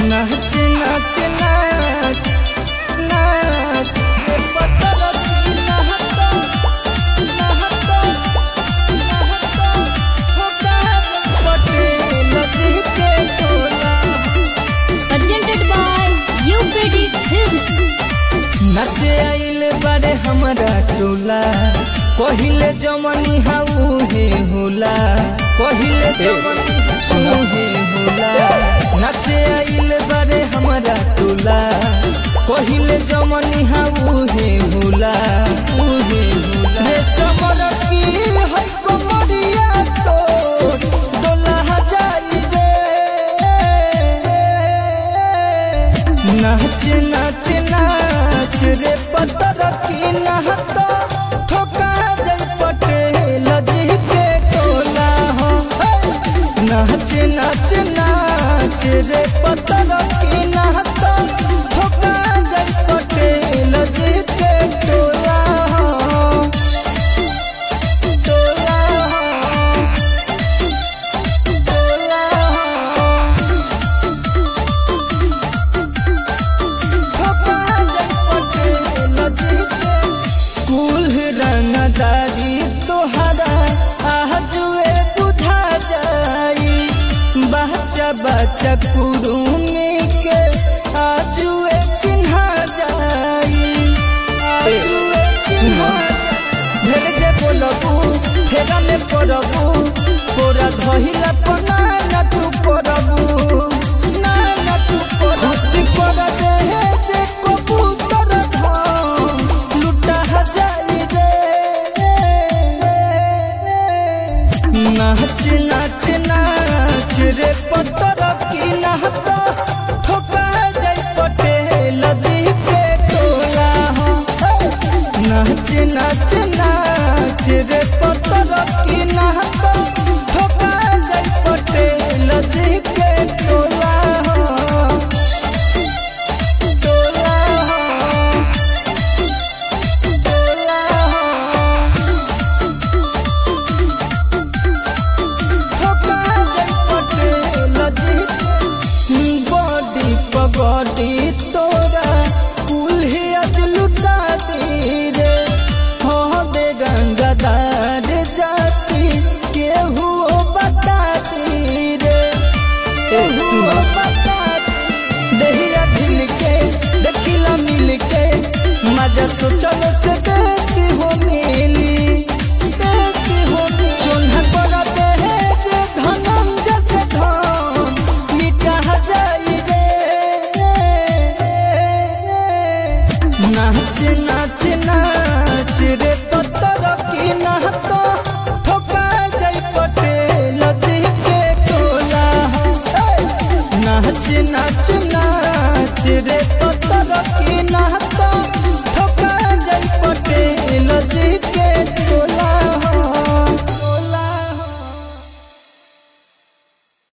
नाच नाच नाच नाच रे पत्थर की नहता नहता नहता होता पटेल जी के टोला presented by UPD Films. नाचे आइल बारे हमरा टोला पहिले जमनी हाउ हे होला पहिले जमनी हाउ हे होला नाचे आइल बारे हमरा टोला पहिले जमनी हाउ हे होला उ हे होला रे समर की है कमरिया तो डोला जाई रे नाच नाच नाच रे पत्थर की नहता ठोका जल पटेल जी के टोला हो नाच नाच नाच रे पत्थर की नहता ठोका जल पटेल जी के टोला हो टोला हो टोला हो कुल रंगदारी तोहरा आजुए बुझा जाई बच्चा बच्चा कुरुमी के आजुए चिन्हा जाई आजुए चिन्हा ढेर जे बोलबू फेरा में पड़बू पोरा धहिला पना ना तू पड़बू ना ना तू पड़बू खुशी कर दे जे कबूतर धाम लुटा जाई रे नाच नाच नाच रे पत्थर की नहता ठोका जाई पटेल जी के टोला हो नाच नाच नाच रे पत्थर की नहता ठोका जाई पटेल जी के टोला हो टोला हो टोला हो बॉडी पगड़ी तोरा कुल्हे आज लुटा दी रे हो बे रंगदार जाति केहू बता दी रे केहू बता दी दहिया ढिल के देखिला मिल के मजा सोचल से बेसी हो मिली बेसी हो मिली चोन्हा कर दे जे धनम जैसे धन मिटा जाई रे नाच नाच नाच रे पत्थर की नहता ठोका जाई पटेल जी के टोला हो नाच नाच नाच रे पत्थर की